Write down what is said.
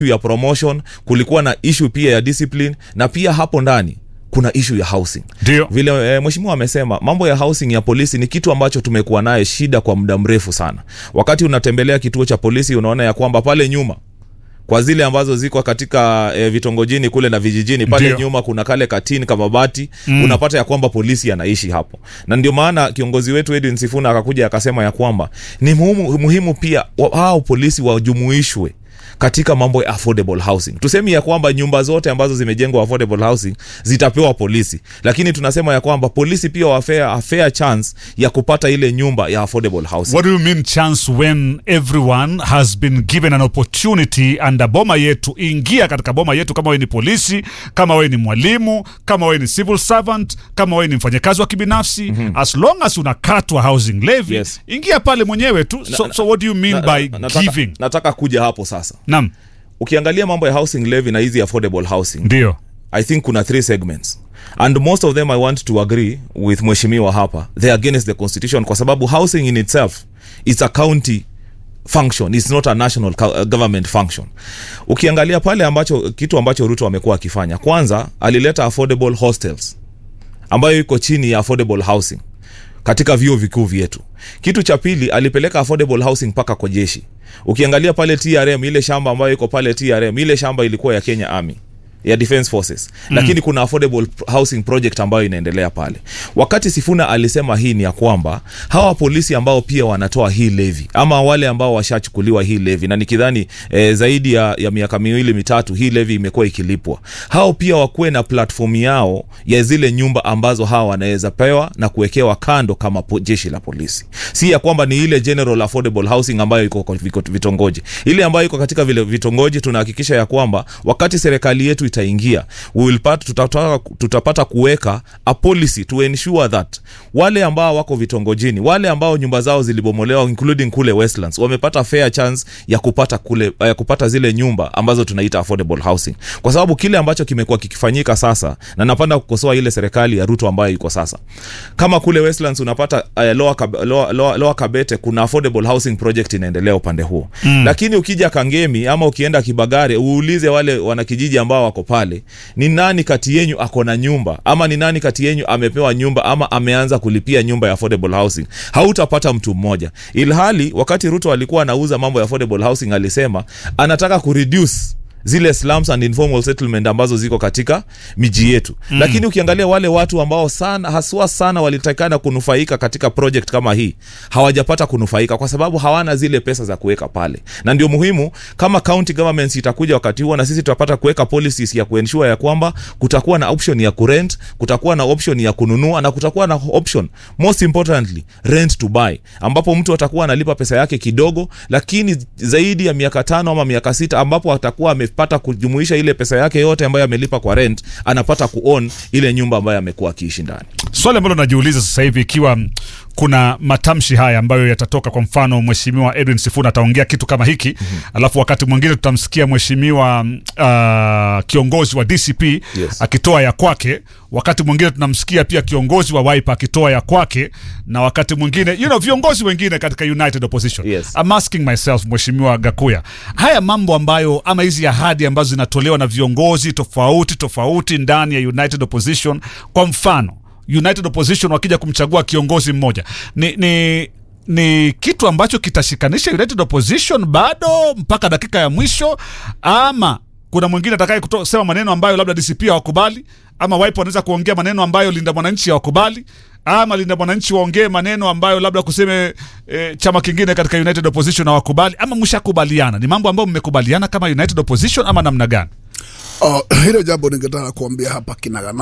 ya promotion kulikuwa na issue pia ya discipline na pia hapo ndani kuna issue ya housing ndio vile e, mheshimiwa amesema mambo ya housing ya polisi ni kitu ambacho tumekuwa naye shida kwa muda mrefu sana wakati unatembelea kituo cha polisi unaona ya kwamba pale nyuma kwa zile ambazo ziko katika e, vitongojini kule na vijijini pale Ndio. nyuma kuna kale katini kama bati mm. unapata ya kwamba polisi anaishi hapo na ndio maana kiongozi wetu Edwin Sifuna akakuja akasema ya kwamba ni muhimu, muhimu pia wa- hao polisi wajumuishwe katika mambo ya affordable housing tusemi ya kwamba nyumba zote ambazo zimejengwa affordable housing zitapewa polisi lakini tunasema ya kwamba polisi pia wafea a fair chance ya kupata ile nyumba ya affordable housing What do you mean chance when everyone has been given an opportunity under boma yetu? Ingia katika boma yetu, kama wewe ni polisi, kama wewe ni mwalimu, kama wewe ni civil servant, kama wewe ni mfanyakazi wa kibinafsi, as long as unakatwa housing levy, Yes. ingia pale mwenyewe tu. So, so what do you mean Na- by na- nataka, giving? nataka kuja hapo sasa Naam, ukiangalia mambo ya housing levy na hizi affordable housing ndio i think kuna three segments and most of them i want to agree with mheshimiwa hapa they are against the constitution kwa sababu housing in itself is a county function it's not a national co- uh, government function ukiangalia pale ambacho kitu ambacho ruto amekuwa akifanya kwanza alileta affordable hostels ambayo iko chini ya affordable housing katika vyuo vikuu vyetu kitu cha pili alipeleka affordable housing mpaka kwa jeshi ukiangalia pale trm ile shamba ambayo iko pale trm ile shamba ilikuwa ya kenya army ya defense forces mm. lakini kuna affordable housing project ambayo inaendelea pale wakati sifuna alisema hii ni ya kwamba hawa polisi ambao pia wanatoa hii levi ama wale ambao washachukuliwa hii levi na nikidhani eh, zaidi ya, ya miaka miwili mitatu hii levi imekuwa ikilipwa hao pia wakuwe na platform yao ya zile nyumba ambazo hawa wanaweza pewa na kuwekewa kando kama po, jeshi la polisi si ya kwamba ni ile general affordable housing ambayo iko kwa viko- vitongoji ile ambayo iko katika vile vitongoji tunahakikisha ya kwamba wakati serikali yetu itaingia we will part, tutapata, tutapata kuweka a policy to ensure that wale ambao wako vitongojini wale ambao nyumba zao zilibomolewa including kule westlands wamepata fair chance ya kupata kule ya kupata zile nyumba ambazo tunaita affordable housing kwa sababu kile ambacho kimekuwa kikifanyika sasa na napenda kukosoa ile serikali ya ruto ambayo iko sasa kama kule westlands unapata uh, lower, Kab- lower, lower, lower kabete kuna affordable housing project inaendelea upande huo mm. lakini ukija kangemi ama ukienda kibagare uulize wale wanakijiji ambao wako pale ni nani kati yenyu ako na nyumba ama ni nani kati yenyu amepewa nyumba ama ameanza kulipia nyumba ya affordable housing hautapata mtu mmoja ilhali wakati ruto alikuwa anauza mambo ya affordable housing alisema anataka kureduce zile slums and informal settlement ambazo ziko katika miji yetu mm. lakini ukiangalia wale watu ambao sana haswa sana walitakana kunufaika katika project kama hii hawajapata kunufaika kwa sababu hawana zile pesa za kuweka pale na ndio muhimu kama county governments itakuja wakati huo na sisi tutapata kuweka policies ya kuensure ya kwamba kutakuwa na option ya kurent kutakuwa na option ya kununua na kutakuwa na option most importantly rent to buy ambapo mtu atakuwa analipa pesa yake kidogo lakini zaidi ya miaka tano ama miaka sita ambapo atakuwa amepata kujumuisha ile pesa yake yote ambayo amelipa kwa rent anapata kuown ile nyumba ambayo amekuwa akiishi ndani swali ambalo najiuliza sasa hivi ikiwa mm, kuna matamshi haya ambayo yatatoka kwa mfano mheshimiwa edwin sifuna ataongea kitu kama hiki mm-hmm. alafu wakati mwingine tutamsikia mheshimiwa mm, uh, kiongozi wa dcp Yes. akitoa ya kwake wakati mwingine tunamsikia pia kiongozi wa wipe akitoa ya kwake na wakati mwingine you know, viongozi wengine katika united opposition Yes. I'm asking myself mheshimiwa gakuya haya mambo ambayo ama hizi ahadi ambazo zinatolewa na viongozi tofauti tofauti ndani ya united opposition kwa mfano united opposition wakija kumchagua kiongozi mmoja ni, ni ni kitu ambacho kitashikanisha united opposition bado mpaka dakika ya mwisho ama kuna mwingine atakaye kusema maneno ambayo labda dcp hawakubali ama wipe wanaweza kuongea maneno ambayo linda mwananchi hawakubali ama linda mwananchi waongee maneno ambayo labda kuseme e, chama kingine katika united opposition hawakubali ama mshakubaliana ni mambo ambayo mmekubaliana kama united opposition ama namna gani Uh, hilo jambo ningetaka kuambia hapa kinagana